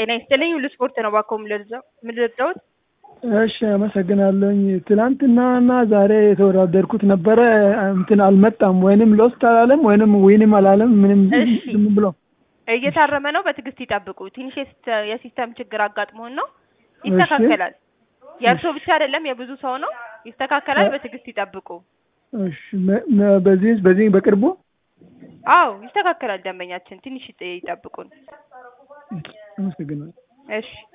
ጤና ይስጥልኝ ሁሉ ስፖርት ነው ባኮ ምልርዳውት እሺ አመሰግናለሁኝ። ትናንትናና ዛሬ የተወዳደርኩት ነበረ እንትን አልመጣም፣ ወይንም ሎስት አላለም ወይንም ዊንም አላለም። ምንም እሺ። ዝም ብሎ እየታረመ ነው። በትዕግስት ይጠብቁ። ትንሽ የሲስተ- የሲስተም ችግር አጋጥሞን ነው። ይስተካከላል። የእርሶ ብቻ አይደለም የብዙ ሰው ነው። ይስተካከላል። በትዕግስት ይጠብቁ። እሺ፣ መ- መ- በዚህ በዚህ በቅርቡ አዎ ይስተካከላል። ደንበኛችን ትንሽ ይጠ- ይጠብቁን። አመሰግናለሁ። እሺ